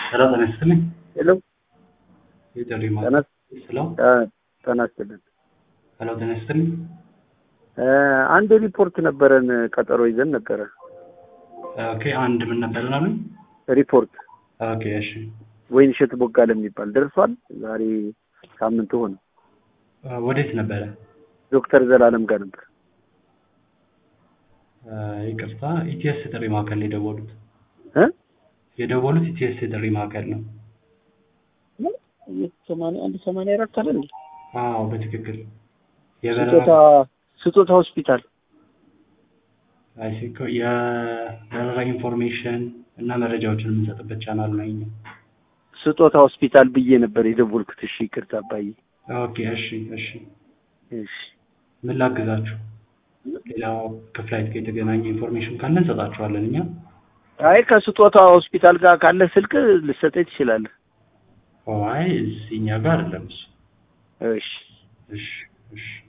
ሄሎ ጤና ይስጥልኝ። ሄሎ የጥሪ ጤና ማለት ሄሎ ጤና ይስጥልን። ሄሎ ጤና ይስጥልኝ። እ አንድ ሪፖርት ነበረን ቀጠሮ ይዘን ነበረ። ኦኬ አንድ ምን ነበርን አሉኝ? ሪፖርት ኦኬ እሺ ወይን እሸት ቦጋለ የሚባል ደርሷል። ዛሬ ሳምንት ሆነ። እ ወዴት ነበረ? ዶክተር ዘላለም ጋር ነበር። እ ይቅርታ ኢቲኤስ የጥሪ ማዕከል ነው የደወሉት። እ የደወሉት ኢቲኤስ የጥሪ ማዕከል ነው። ሰማንያ አንድ ሰማንያ አራት አለ እንዴ? አዎ በትክክል ስጦታ የበረራ ስጦታ ሆስፒታል አይ ሲ እኮ የበረራ ኢንፎርሜሽን እና መረጃዎችን የምንሰጥበት ቻናል ነው ይሄኛው። ስጦታ ሆስፒታል ብዬ ነበር የደወልኩት። እሺ ይቅርታ አባዬ። ኦኬ እሺ እሺ እሺ ምን ላግዛችሁ? ሌላው ከፍላይት ጋር የተገናኘ ኢንፎርሜሽን ካለ እንሰጣችኋለን እኛ። አይ ከስጦታ ሆስፒታል ጋር ካለ ስልክ ልሰጠኝ ትችላለህ። አይ እዚህ እኛ ጋር አይደለም እሱ። እሺ እሺ እሺ